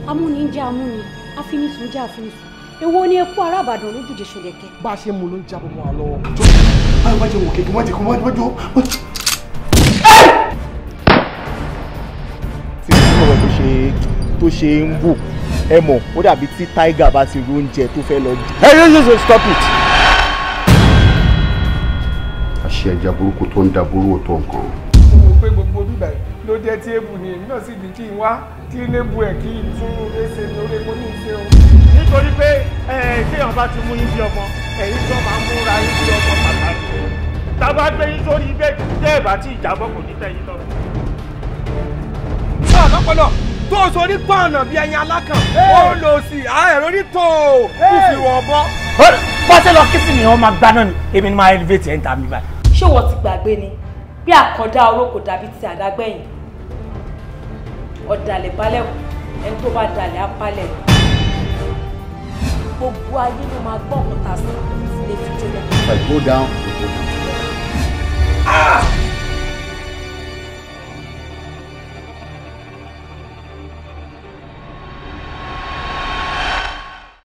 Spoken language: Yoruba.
amúni ń jẹ́ amúni àfinisùn jẹ́ àfinisùn èwo ni eku ará Ìbàdàn lójúde ṣòlẹ̀kẹ́. bá a ṣe mú ló ń jábọ̀ mọ́ wa lọ́wọ́. báyọ̀ bá jẹ́ wò kéèké wọ́n ti kọ́ wọ́n ti jọ. tí ọ̀rọ̀ tó ṣe tó ṣe ń wò ẹ mọ̀ ó dàbí tí tiger bá ti ro oúnjẹ tó fẹ́ lọ. ẹ yóò yóò yóò stop it. àṣẹ ẹja burúkú tó ń da burú òtó nǹkan. mo mọ̀ pé gbogbo bíbà ló jẹ́ tí èbù ni èmi náà sì ní kí n wá kí n lè bu ẹ̀ kí n tún ẹsẹ̀ ní orí epo ní ìṣe o. nítorí pé téèyàn bá ti mú yín bí ọmọ ẹ̀yin tó máa ń múra yín bí ọmọ pàtàkì tá a bá gbé yín sórí ibẹ̀ tẹ́ ẹ̀ bá tí ìjábọ̀ kò ní tẹ̀yìn lọ. sáà lọ́pọ̀lọ́ tó o sọ ní pọ́ọ̀nà bíi ẹyin alákàn ó lò sí àárẹ̀ orí tó o kò fi wọ̀ bọ́. bọ́sẹ̀ lọ kí sì ni wọ́n máa gbá náà ni èmi ni máa elevate ẹ̀ ń ta mi báyìí. ṣé wọ́n ti gbàgbé ni bí àkàndá oró kò dàbí ti àdágbẹ̀yìn ọ̀dàlẹ̀ balẹ̀ kù ẹni tó bá dalẹ̀ á palẹ̀ gbogbo ayé ló máa gbọ́ ọ̀kan tà sí ilé fi jóná. If I go down, you go down.